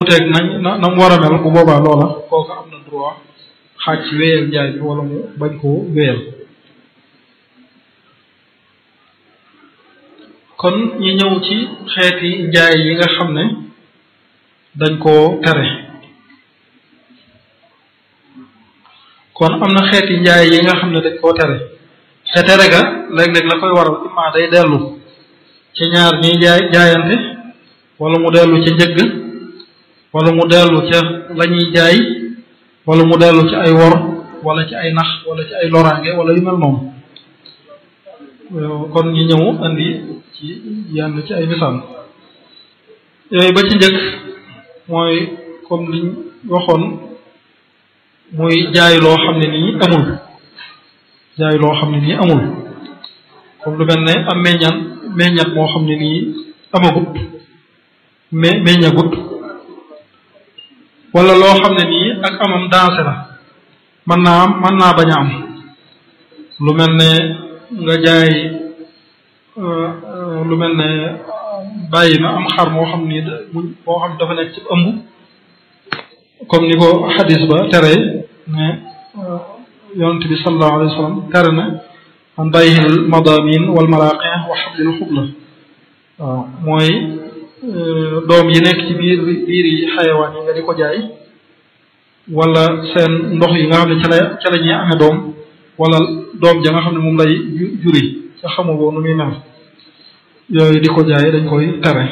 wuuteeg nañ na na mu war a mel bu boobaa loola kooku am na droit xaaj ci wéyal njaay bi wala mu bañ koo wéyal kon ñu ñëw ci xeeti njaay yi nga xam ne dañ koo tere kon am na xeeti njaay yi nga xam ne dañ koo tere te tere ga léeg-léeg la koy waral imma day dellu ci ñaar ñiy jaay jaayante wala mu dellu ca njëgg wala mu dellu ca la ñuy jaay wala mu dellu ci ay wor wala ci ay nax wala ci ay loraange wala yu mel noonu kon ñu ñëw andi ci yenn ci ay misaal yooyu ba ci njëkk mooy comme liñ waxoon muy jaay loo xam ne nii amul jaay loo xam ne nii amul comme lu mel ne am meññan meññat moo xam ne nii amagut me meññagut wala loo xam ne nii ak amam dansé la mën naa am mën naa bañ a am lu mel ne nga jaay lu mel ne bàyyi na am xar moo xam ni moo xam dafa nekk ci ëmb comme ni ko xadis ba tere ne yonent bi sallallahu alayhi wa sallam tere na an bàyyil madamin wal maraqi wa xablil xubla waaw mooy doom yi nekk ci biir biir yi xayawaan yi nga di ko jaay wala seen ndox yi nga xam ne ca la ca la ñuy amee doom wala doom ja nga xam ne moom lay juri ca xamu boo nu muy mel yooyu di ko jaay dañ koy tere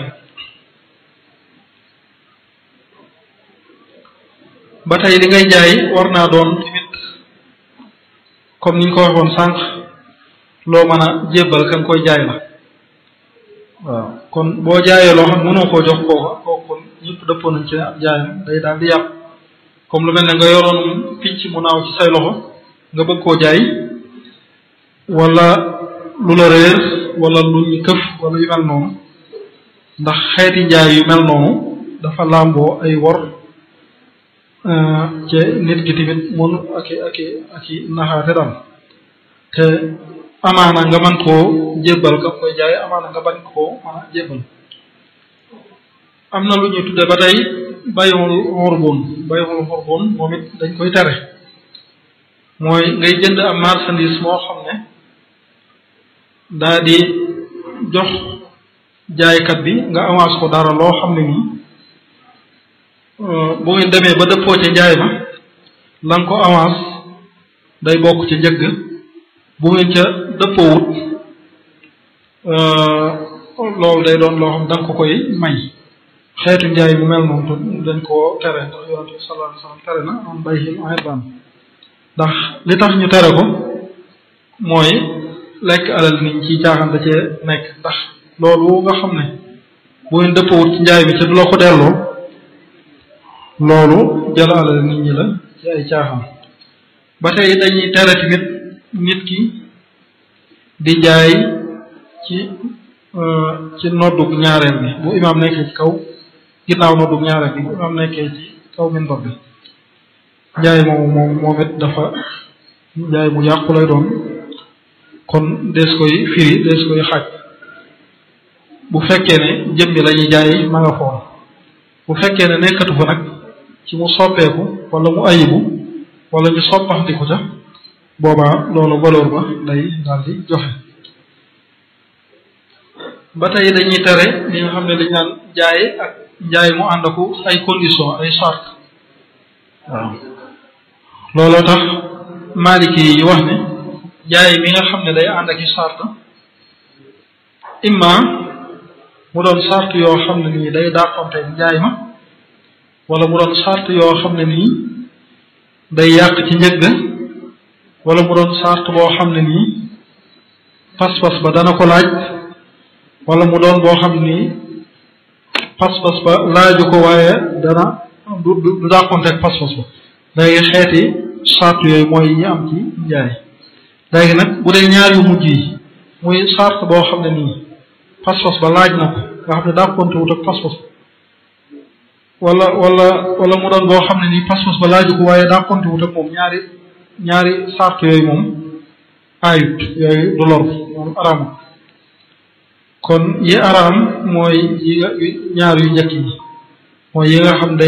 ba tey li ngay jaay war naa doon tamit comme niñ ko waxoon sànq loo mën a jébbal kan koy jaay la waaw kon boo jaayee loo xam mënoo koo jox kooka kooku kon ñëpp dëppoo nañ ci ab jaayam day daal di yàpp comme lu mel ne nga yoroon picc mu naaw ci say loxo nga bëgg koo jaay wala lu la réer wala lu ñu këf wala yu mel noonu ndax xeeti njaay yu mel noonu dafa làmboo ay wor ci nit ki tamit mënu ak i ak i ak i naxaate daal te amaana nga mën koo jébbal ka koy jaay amaana nga bañ koo mën a jébbal am na lu ñuy tudde ba tey bayul xurbun bayul xurbun moom it dañ koy tere mooy ngay jënd am marchandise moo xam ne daa di jox jaaykat bi nga avance ko dara loo xam ne nii bu ngeen demee ba dëppoo ca njaay ma la nga ko avance day bokk ca njëgg bu ngeen ca dëppoowut loolu day doon loo xam da nga ko koy may xeetu njaay bu mel noonu dañ koo tere ndax yonente bi sallallahu alayhi wasallam tere na am bayhil irban ndax li tax ñu tere ko mooy lekk alal nit ñi ci caaxaan da cee nekk ndax loolu nga xam ne bu ngeen dëppawut ci njaay mi ca du la ko delloo loolu jël alal nit ñi la ci ay caaxaan ba tey dañuy tere tamit nit ki di jaay ci ci noddug ñaareel bi bu imaam nekkee ci kaw ginnaaw noddug ñaareel bi bu imaam nekkee ci kaw minbar bi njaay moomu moom moom it dafa njaay mu yàqu lay doon kon dees koy firi dees koy xaaj bu fekkee ne jëmmi la ñuy jaay ma nga foon bu fekkee ne nekkatu fa nag ci mu soppeeku wala mu ayibu wala ñu soppaxdiku ca boobaa loolu valeur ba day daal di joxe ba tey dañuy tere li nga xam ne dañ naan jaay ak njaay mu ànd aku ay condition ay charte waaw looloo tax maliki yi wax ne jaay mi nga xam ne day ànd ak i charte imma mu doon charte yoo xam ne nii day dàqonte njaay ma wala mu doon charte yoo xam ne nii day yàq ci njëgg wala mu doon charte boo xam ne nii pas-pas ba dana ko laaj wala mu doon boo xam ni pas-pas ba laaju ko waaye dana du du dàqonte ak pas-pas ba léegi xeeti charte yooyu mooy yi ñu am ci njaay léegi nag bu dee ñaar yu mujj yi muy charte boo xam ne nii pas-pas ba laaj na ko nga xam ne dàqonte wut ak pas-pas wala wala wala mu doon boo xam ne nii pas-pas ba laaju ko waaye dàqonte wut ak moom ñaari ñaari charte yooyu moom ayut yooyu du lor moom araam kon yi araam mooy yi nga ñaar yu njëkk yi mooy yi nga xam